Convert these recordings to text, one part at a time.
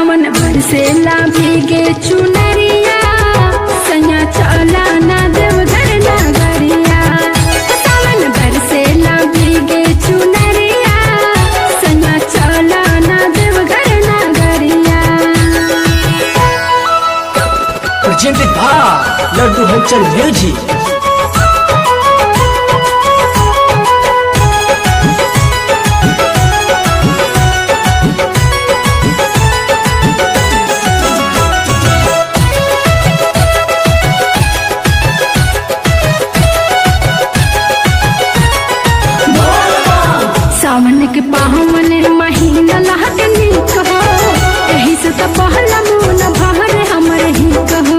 सावन बरसेला भीगे चुनरिया सैया चला ना देवघर नगरिया सावन बरसेला भीगे चुनरिया सैया चला ना देवघर नगरिया presented by Laddu Halchal Music. सावन के पावन महीना लहक नीक हो एही से तो पहला मोन भर हमर ही कहो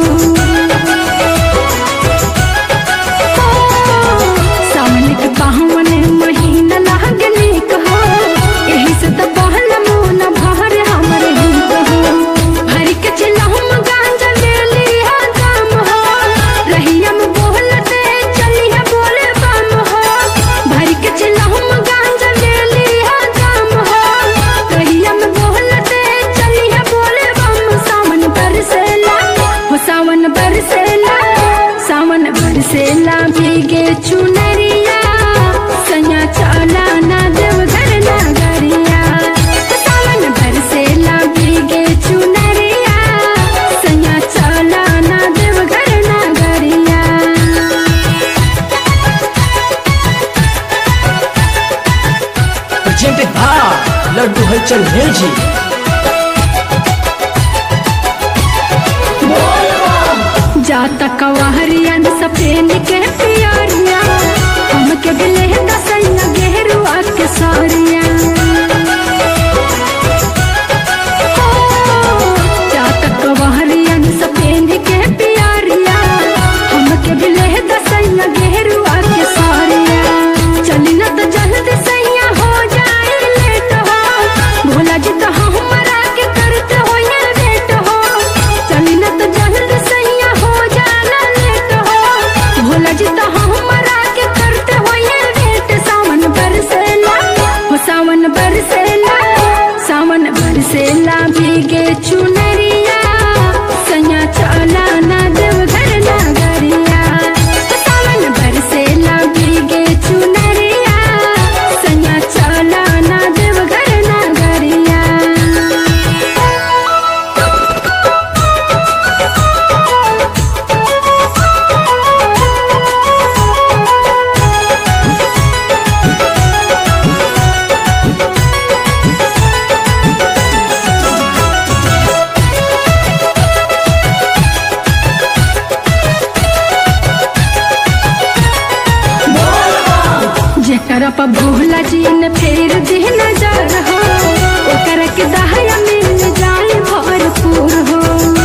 सावन के पावन महीना लहक नीक हो एही से तो पहला मोन भर हमर ही कहो भर के चिलहम गांजा ले लिया दाम हो रहिया में बोलते चलिया बोले बम हो भर के चिलहम गांजा ले लिया दाम हो रहिया में बोलते चलिया बोले बम सावन बरसेला हो सावन बरसेला सावन बरसेला भीगे चुनरिया सैया चला ना देवघर नगरिया सावन बरसेला भीगे चुनरिया सैया चला ना देवघर नगरिया Presented by Laddu Halchal Music. जाता कवाहरिया सफेद के पियरिया हमके बिले दसैया गेरुआ के सारिया जाता कवाहरिया सफेद के पियरिया हमके बिले दसैया गेरुआ के सारिया चली न तो जल्दी सैया हो जाए लेट हो भोला जी तो हमरा के करते हो ये बेट हो चली न तो जल्दी सैया हो जाना लेट हो भोला जी तो हमरा के करते हो ये बेट सावन बरसेला हो सावन बरसेला सावन बरसेला भीगे चुनरिया सैया चला ना देवघर नगरिया सावन बरसेला भीगे चुनरिया सैया चला ना देवघर नगरिया जेकर पर भोला जी ने फेर दे नजर हो ओकर के दहया मिल जाए भरपूर हो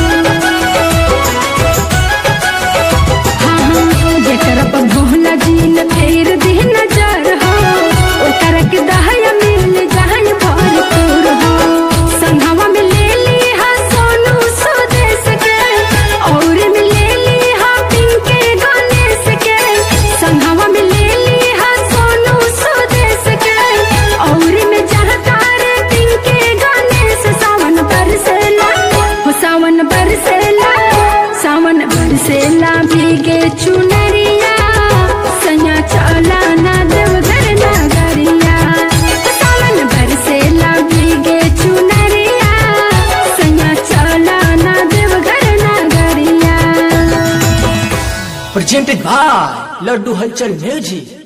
हाँ हाँ जेकर पर भोला जी ने फेर दे नजर हो ओकर के दहया मिल जाए भरपूर हो संघवा में ले ली हा सोनू स्वदेश के और में ले ली हा पिंके गणेश के संघवा में ले ली हा सोनू स्वदेश के और में जहकार पिंके गणेश सावन बरसेला हो सावन बरसेला सावन बरसेला भीगे चुनरिया सैया चला ना देवघर नगरिया सावन बरसेला भीगे चुनरिया सैया चला ना देवघर नगरिया Presented by Laddu Halchal Music.